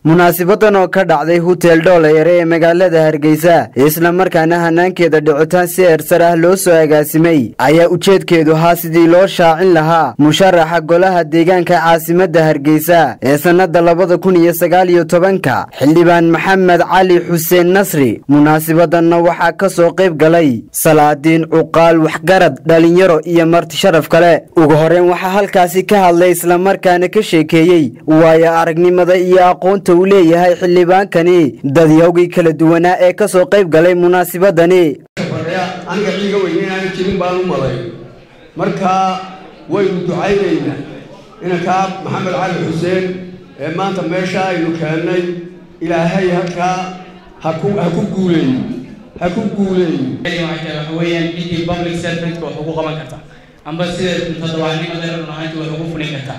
munaasibadan oo ka dhacday hutel dhooleyare ee magaalada hargeysa islamarkaana hanaankeeda dhicitaan si eersar ah loo soo agaasimay ayaa ujeedkeedu ahaa sidii loo shaacin lahaa musharaxa golaha deegaanka caasimadda hargeysa ee sannada labada kun iyo sagaal iyo tobanka xildhibaan maxamed cali xuseen nasri munaasabadanna waxaa ka soo qayb galay salaadiin cuqaal waxgarad dhalinyaro iyo marti sharaf kale ugu horreyn waxaa halkaasi ka hadlay islamarkaana ka sheekeeyey waayo aragnimada iyo aqoonta uu leeyahay xildhibaankani dadyawgii kala duwanaa ee ka soo qayb galay munaasibadani aniga ciiga weyne inaan jirin baan u malay markaa waynu ducaynaynaa inankaa maxamed cali xuseen ee maanta meesha aynu keennay ilaahay halkaa ha ku ha ku guuleeyo ha ku guuleeyo waxa weeyaan ciddii public servantka wax ugu qaban karta amba sida toddobaadnimada run ahaantii wax ugu fulin karta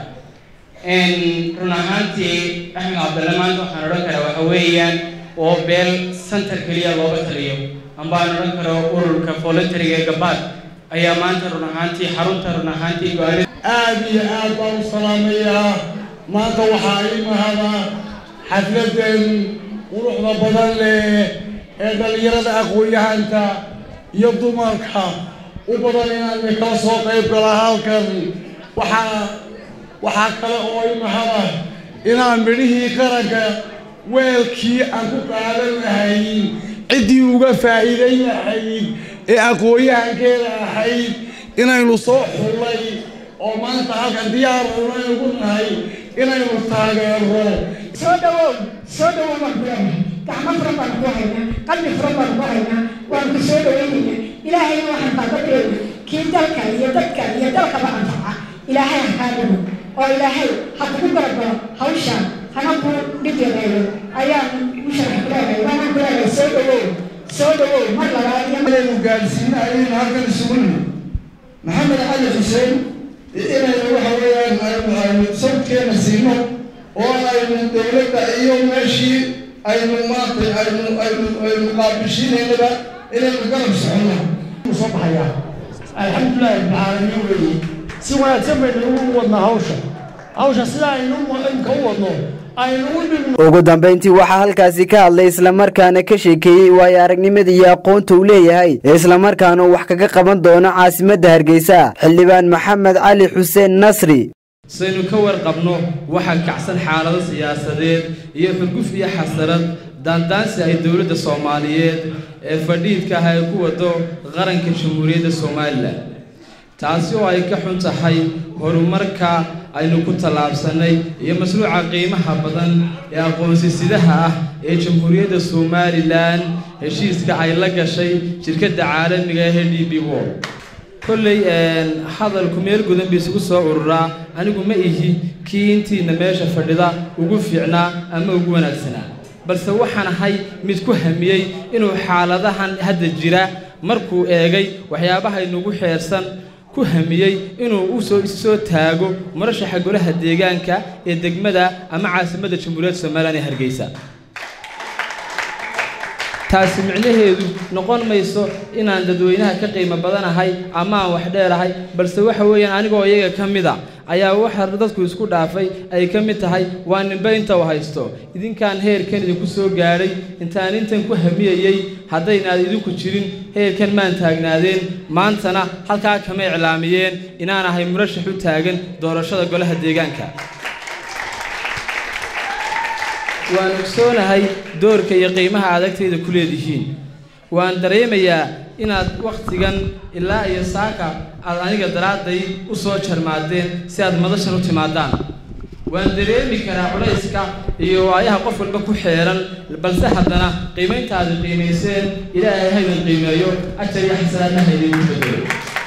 run ahaantii axmed cabdalle maanta waxaan odhan karaa waxa weeyaan oo beel center keliya looga taliyo amba aan odhan karo ururka voluntariga ee gabaad ayaa maanta run ahaantii xarunta run ahaantii go-aan aad iyo aad baan u salaamayaa maanta waxaa ii mahada xafladan quruxda badan leh ee dhallinyarada aqoon-yahanta iyo dumarka u badan inaan kala soo qayb gala halkan waxaa waxaa kale oo ii mahada inaan midhihii qaranka weelkii aan ku qaadan lahayn ciddii uga faa'iidayn lahayd ee aqoon-yahankeeda ahayd inaynu soo xullay oo maanta halkan diyaar unaygu nahay inaynu taageero soo dhawow soo dhawow baan ku leenahay gacmo furan baan ku haynaa qalbi furan baan ku haynaa waan ku soo dhaweynayna ilaahayna waxaan baabadheena kii dalka iyo dadka iyo dalkaba anfaca ilaahay ha kaa dhigo oo ilaahay ha kugu garabgalo hawshaan hana ku dhib yareeyo ayaan u sharax ku leedahay waanaan ku leedahay soo dhawow soo dhawow mar labaad iyo inaynu gaadhsiina ayaynu halkan isugu nimi maxamed cali xuseen inaynu waxa weeyaan aynu aynu sabkeena siino oo aynu dowladda iyo meeshii aynu maanta aynu aynu aynu qaabishiinaynaba inaynu garab soconno soo baxayaa alxamdulillahi rabbilcaalamiin weeye si wanaagsan baynu ugu wadnaa hawsha hawsha sida aynu imka u wadno aynu u dhigno ugu dambayntii waxaa halkaasi ka hadlay islamarkaana ka sheekeeyey waayo aragnimada iyo aqoonta uu leeyahay islamarkaana uu wax kaga qaban doono caasimadda hargeysa xildhibaan maxamed cali xuseen nasri saynu ka warqabno waxaa kacsan xaalado siyaasadeed iyo xurguf iyo xasarad daandaansi ay dowladda soomaaliyeed ee fadhiidka ah ay ku wado qaranka jamhuuriyadda somalilan taasi oo ay ka xun tahay horumarka aynu ku tallaabsannay iyo mashruuca qiimaha badan ee aqoonsisidaha ah ee jamhuuriyadda somalilan heshiiska ay la gashay shirkadda caalamiga ee d b wol kolley hadalku meel gudan ba isugu soo ururaa anigu ma ihi kii intiina meesha fadhida ugu fiicnaa ama ugu wanaagsanaa balse waxaan ahay mid ku hamiyey inuu xaaladahan hadda jira markuu eegay waxyaabaha inugu xeersan ku hamiyey inuu usoo issoo taago murashaxa golaha deegaanka ee degmada ama caasimadda jamhuuriyadda somalilan ee hargeysa taasi micnaheedu noqon mayso inaan dadweynaha ka qiimo badanahay ama aan wax dheerahay balse waxa weeyaan anigoo iyaga ka mid a ayaa waxa dadku isku dhaafay ay ka mid tahay waa ninba inta u haysto idinkaan heerkan idinku soo gaadhay intaan intan ku hamiyayey haddaynaad idinku jirin heerkan maan taagnaadeen maantana halkaa kama iclaamiyeen inaan ahay murashax u taagan doorashada golaha deegaanka waan ogsoonahay doorka iyo qiimaha adagtayda ku leedihiin waan dareemayaa inaad wakhtigan ilaa iyo saaka aad aniga daraadday u soo jarmaadeen si aad madashan u timaadaan waan dareemi karaa culayska iyo waayaha qof walba ku xeeran balse haddana qiimayntaadi qiimayseen ilaahay haydin qiimeeyo ajar iyo xasanaadna haydinku bedelo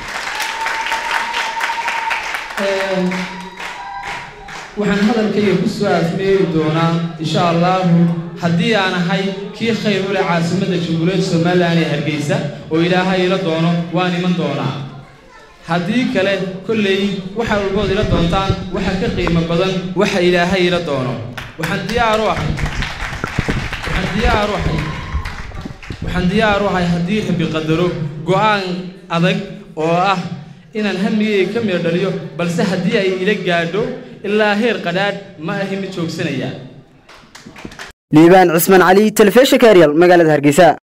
waxaan hadalkayga ku soo afmeeri doonaa insha allahu haddii aan ahay kii khayr u leh caasimadda jamhuuriyadda somalilan ee hargeysa oo ilaahay ila doono waan iman doonaa haddii kale kolley waxa walbood ila doontaan waxa ka qiimo badan waxa ilaahay ila doono waxaan diyaar u ahay waxaan diyaar u ahay waxaan diyaar u ahay haddii rabi qadaro go-aan adag oo ah inaan hamigayga ka miro dhaliyo balse haddii ay ila gaadho ilaa heer qadhaadh ma ahi mid joogsanaya liibaan cismaan cali telefishinka eryal magaalada hargeysa